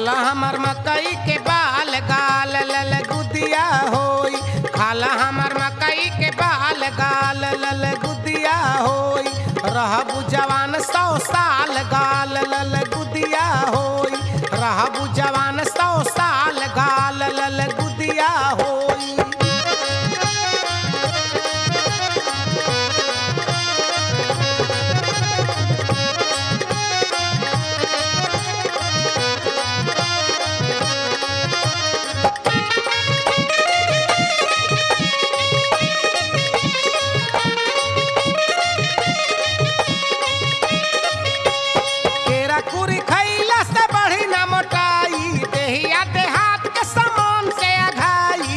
खाला हमर मकई के बाल गाल लल गुदिया होई खाला हमर मकई के बाल गाल लल गुदिया होई रहबु जवान सौ साल गाल लल गुदिया होई रहबु जवान सौ साल गाल लल गुदिया होई केरा कुरी खैला से बढ़ी ना मोटाई देहिया देहात के समान से अघाई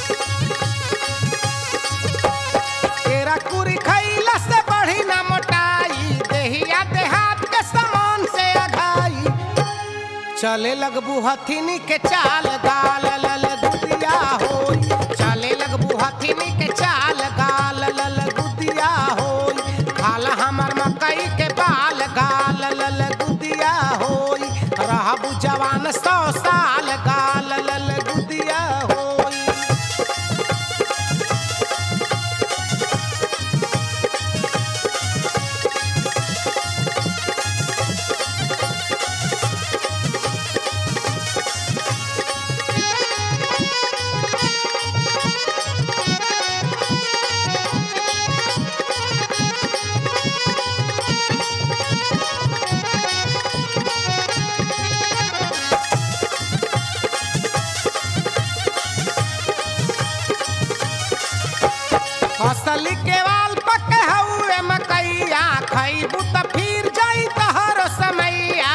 केरा कुरी खैला से बढ़ी ना मोटाई देहिया देहात के समान से अघाई चले लगबू हथिनी के चाल गाल लल गुदिया होई चले लगबू हथिनी के चाल गाल लल गुदिया होई खाला हमर मकई के बाल गाल लल गुदिया होई रहबू जवान सौ साल गाल लल गुदिया होई फसल के वाल पके हउए मकैया खैबू त फिर जाई तहरो समैया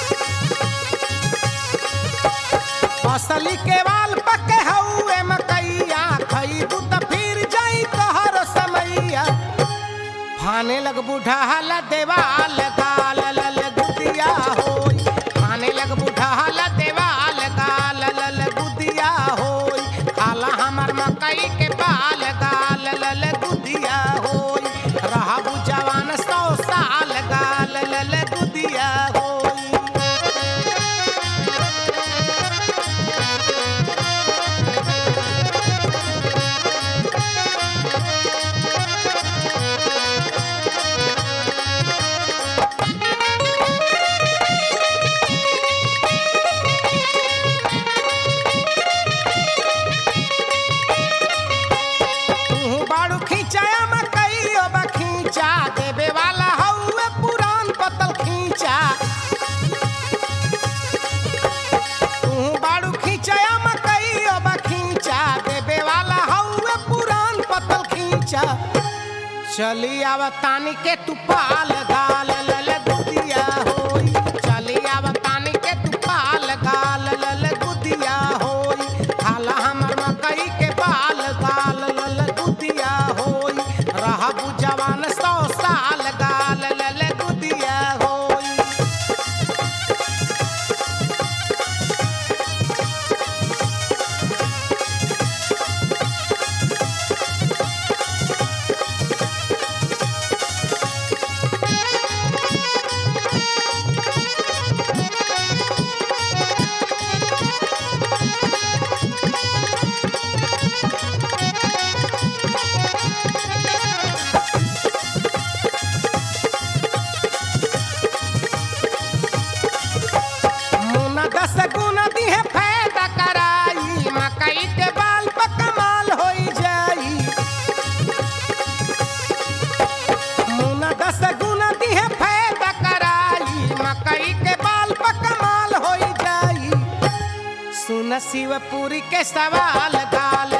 फसल के वाल पके हउए मकैया खैबू त फिर जाई तहरो समैया फाने लगबू ढहल देवाल गाल लल गुदिया होई फाने लगबू ढहल देवाल गाल लल गुदिया होई खाला हमर मकई के बाल गाल लल गुदिया होई रहबू जवान सौ साल गाल लल गुदिया होई तू बाड़ू खींचाया मकई अब खींचा देवे वाला हउए पुरान पतल खींचा तू बाड़ू खींचाया मकई अब खींचा देवे वाला हउए पुरान पतल खींचा चली आव तानी के तू पाल गाल लल गुदिया होई चली आव तानी के तू पाल गाल लल गुदिया होई खाला हमर मकई के बाल गाल लल गुदिया होई रहबू जवान सौ साल गाल लल गुदिया होई मुना दस गुना दिहे फायदा कराई मकई के बाल पर कमाल होई जाई मुना दस गुना दिहे फायदा कराई मकई के बाल पर कमाल होई जाई सुन शिवपुरी के सवाल गाल